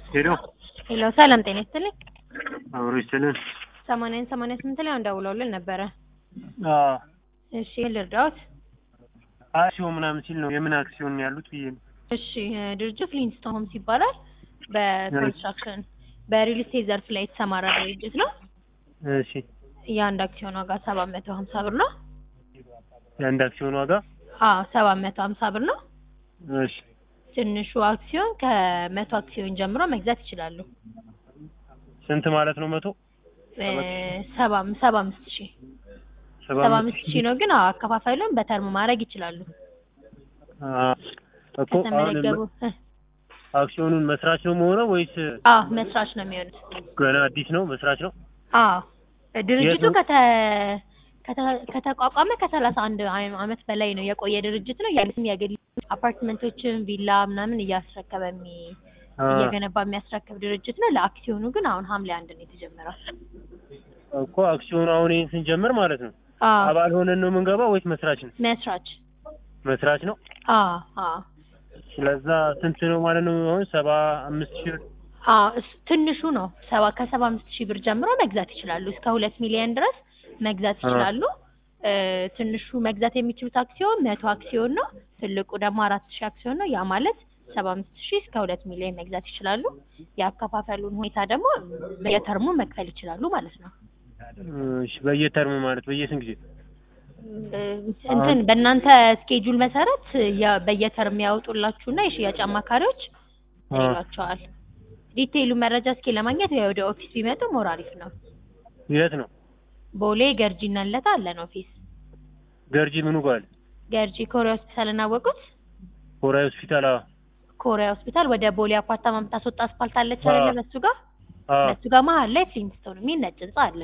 ሄሎ ሄሎ ሰላም ጤና ይስጥልኝ። አብሮ ይስጥልን። ሰማንያን ሰማንያ ስምንት ላይ ደውለውልን ነበረ። አዎ እሺ ልርዳዎት? አክሲዮን ምናምን ሲል ነው የምን አክሲዮን ነው ያሉት ብዬ ነው። እሺ ድርጅቱ ፍሊንስቶን ሆምስ ይባላል። በኮንስትራክሽን በሪል ስቴት ዘርፍ ላይ የተሰማራ ድርጅት ነው። እሺ የአንድ አክሲዮን ዋጋ ሰባት መቶ ሀምሳ ብር ነው። የአንድ አክሲዮን ዋጋ አዎ ሰባት መቶ ሀምሳ ብር ነው። እሺ ትንሹ አክሲዮን ከመቶ አክሲዮን ጀምሮ መግዛት ይችላሉ። ስንት ማለት ነው? መቶ እ ሰባ ሰባ አምስት ሺህ ሰባ ሰባ አምስት ሺህ ነው። ግን አዎ አከፋፋዩን በተርም ማድረግ ይችላሉ። አዎ እኮ አሁን ከተመዘገቡ እ አክሲዮኑን መስራች ነው መሆነው ወይስ አዎ መስራች ነው የሚሆኑት። ገና አዲስ ነው? መስራች ነው። አዎ ድርጅቱ ነው? ከተ ከተ- ከተቋቋመ ከሰላሳ አንድ አመት በላይ ነው የቆየ ድርጅት ነው። የግልም የግል አፓርትመንቶችን ቪላ ምናምን እያስረከበ የሚ አ እየገነባ የሚያስረክብ ድርጅት ነው። ለአክሲዮኑ ግን አሁን ሐምሌ አንድ ነው የተጀመረው። እኮ አክሲዮኑ አሁን ይሄን ስንጀምር ማለት ነው አዎ አባል ሆነን ነው የምንገባው ወይስ መስራች ነው? መስራች መስራች ነው። አዎ አዎ ስለዛ ስንት ነው ማለት ነው? አሁን ሰባ አምስት ሺህ ብር አዎ እስ- ትንሹ ነው ሰባ ከሰባ አምስት ሺህ ብር ጀምሮ መግዛት ይችላሉ። እስከ ሁለት ሚሊዮን ድረስ መግዛት አ ይችላሉ። እ ትንሹ መግዛት የሚችሉት አክሲዮን መቶ አክሲዮን ነው። ትልቁ ደግሞ አራት ሺህ አክሲዮን ነው። ያ ማለት ሰባ አምስት ሺህ እስከ ሁለት ሚሊዮን መግዛት ይችላሉ። የአከፋፈሉን ሁኔታ ደግሞ በየተርሙ መክፈል ይችላሉ ማለት ነው። እሺ በየተርሙ ማለት በየስንት ጊዜ? እ እንትን በእናንተ ስኬጁል መሰረት ያ- በየተርም ያወጡላችሁና የሽያጭ አማካሪዎች አ ይሏቸዋል። ዲቴይሉ መረጃ እስኪ ለማግኘት ወይ ወደ ኦፊስ ቢመጡ ሞር አሪፍ ነው። የት ነው? ቦሌ ገርጂ እና ለታ አለን ኦፊስ። ገርጂ ምኑ ጋር አለ? ገርጂ ኮሪያ ሆስፒታል እናወቁት። ኮሪያ ሆስፒታል። አዎ ኮሪያ ሆስፒታል ወደ ቦሌ አፓርታማ የምታስወጣ አስፋልት አለች አዎ። አይደለ? በሱ ጋር አዎ በሱ ጋር መሀል ላይ ፍሊንትስቶን የሚል ነጭ ህንጻ አለ።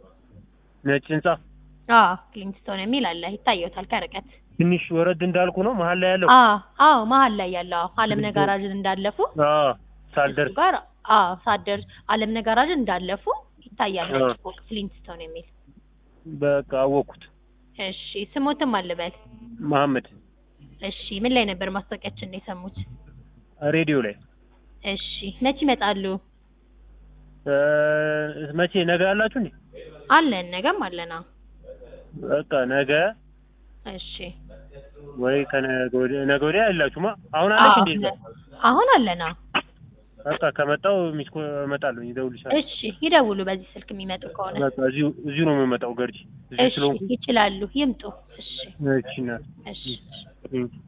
ነጭ ህንጻ አዎ ፍሊንትስቶን የሚል አለ፣ ይታየውታል ከርቀት። ትንሽ ወረድ እንዳልኩ ነው መሀል ላይ ያለው። አዎ አዎ መሀል ላይ ያለው አዎ አለም ነጋራዥን እንዳለፉ አዎ እሱ ሳልደርስ ጋር አዎ ሳደር አለም ነጋራዥን እንዳለፉ ይታያል ነጭ አዎ። ፎቅ ፍሊንትስቶን የሚል። በቃ አወቅኩት። እሺ ስሞትም አልበል። መሐመድ እሺ ምን ላይ ነበር ማስታወቂያችን ነው የሰሙት? ሬዲዮ ላይ እሺ መቼ ይመጣሉ? እ መቼ ነገ አላችሁ እንዴ? አለን ነገም አለና። በቃ ነገ እሺ ወይ ከነገ ወዲያ ነገ ወዲያ ያላችሁማ አሁን አለች አዎ፣ እንዴ? እዛ? አሁን አለና። በቃ ከመጣው ሚስኮ እመጣለሁ ይደውልሻል። እሺ ይደውሉ በዚህ ስልክ የሚመጡ ከሆነ። በቃ እዚሁ እዚሁ ነው የምመጣው ገርጂ እዚሁ እሺ ስለሆንኩ ይችላሉ፣ ይምጡ። እሺ እሺ እናት እሺ እሺ